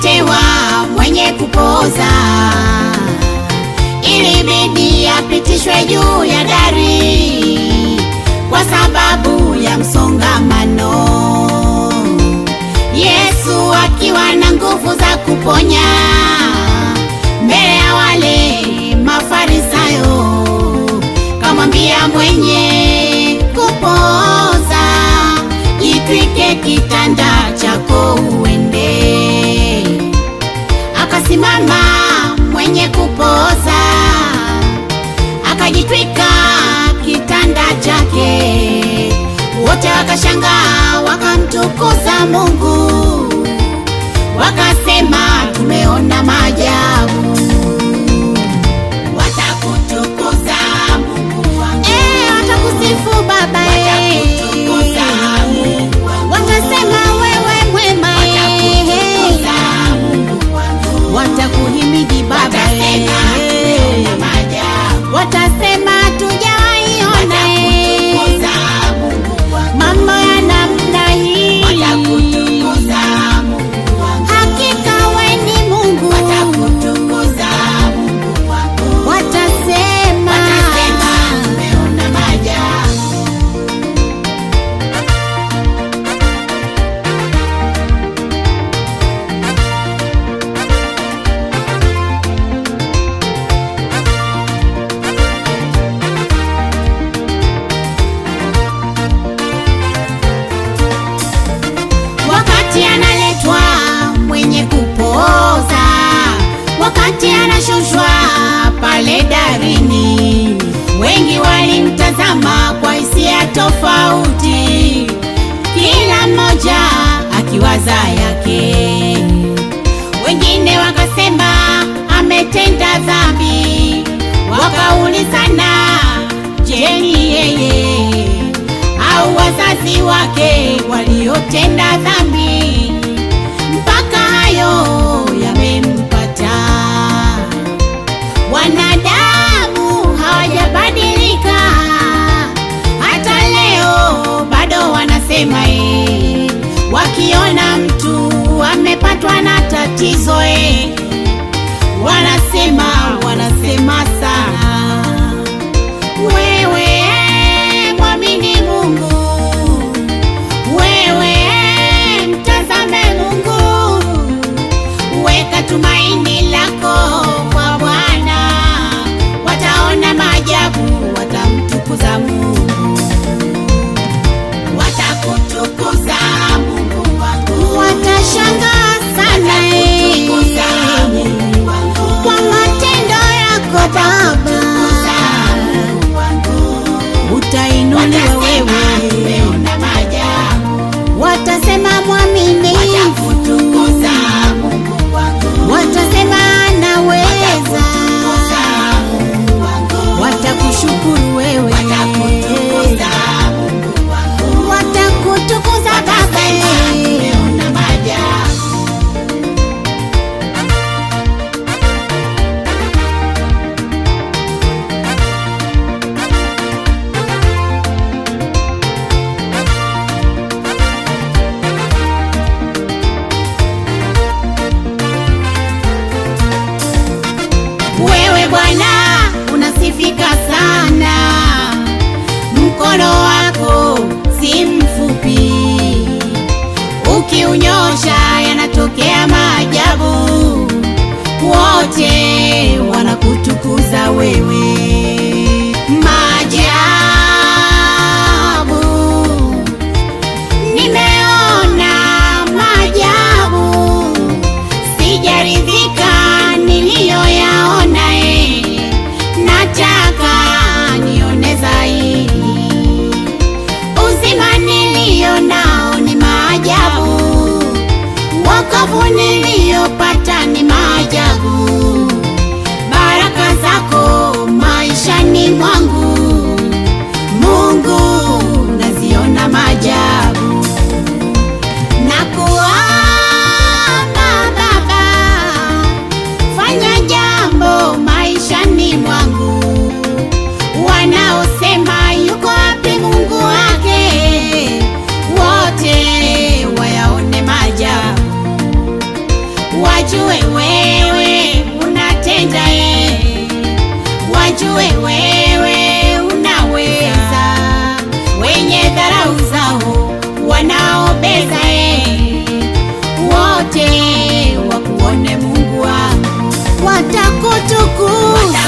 akaletewa mwenye kupoza, ilibidi apitishwe juu ya dari kwa sababu ya msongamano. Yesu akiwa na nguvu za kuponya mbele ya wale Mafarisayo, kamwambia mwenye kupoza, jitwike kitanda chako uende. Akasimama mwenye kupoza, akajitwika kitanda chake, wote wakashangaa, wakamtukuza Mungu, wakasema tumeona maajabu. Watakutukuza Mungu wangu, eh, watakusifu Baba, eh, Watakutukuza Mungu wangu. watasema wewe mwema, Watakutukuza eh, Mungu wangu. watakuhimidi Baba, Watasema eh, tumeona maajabu. watasema tujawaiona Watakutukuza Mungu wangu. mambo ya namna hii. Watakutukuza Mungu wangu. Hakika we ni Mungu, Watakutukuza Mungu wangu. watasema Watasema tumeona maajabu. wakati analetwa mwenye kupoza, wakati anashushwa pale darini, wengi walimtazama kwa hisia tofauti, kila mmoja akiwaza yake. Wengine wakasema ametenda dhambi, wakaulizana, je, ni yeye au wazazi wake waliotenda dhambi mpaka hayo yamempata. Wanadamu hawajabadilika, hata leo bado wanasema eh, wakiona mtu amepatwa na tatizo eh, wanasema wanasema sana wewe mwamini Mungu, wewe mtazame Mungu, weka tumaini lako kwa Bwana, wataona maajabu, watamtukuza Mungu, Watakutukuza Mungu wangu. watashangaa sana Watakutukuza eh, Mungu wangu. kwa matendo yako Baba, Mungu wangu. utainuliwa Watasema wewe, tumeona maajabu. watasema mwaminifu Watakutukuza Mungu wangu. watasema anaweza, Watakutukuza Mungu wangu. watakushukuru wewe, Watakutukuza Mungu wangu. watakutukuza Baba. Watasema tumeona maajabu. Wewe Bwana unasifika sana, mkono wako si mfupi, ukiunyosha yanatokea maajabu, wote wanakutukuza wewe. Maajabu nimeona maajabu sijaridhika niliyoyaona, eh, nataka nione zaidi. Uzima niliyo nao ni maajabu, wokovu niliyopata ni maajabu, baraka zako maishani mwangu, Mungu naziona maajabu na kuomba Baba, fanya jambo maishani mwangu. Wanaosema yuko wapi Mungu wake, wote wayaone maajabu. wajue wewe unatenda ye, wajue wewe unaweza, wenye dharau zao wanaobeza ye, wote wakuone Mungu wangu, watakutukuza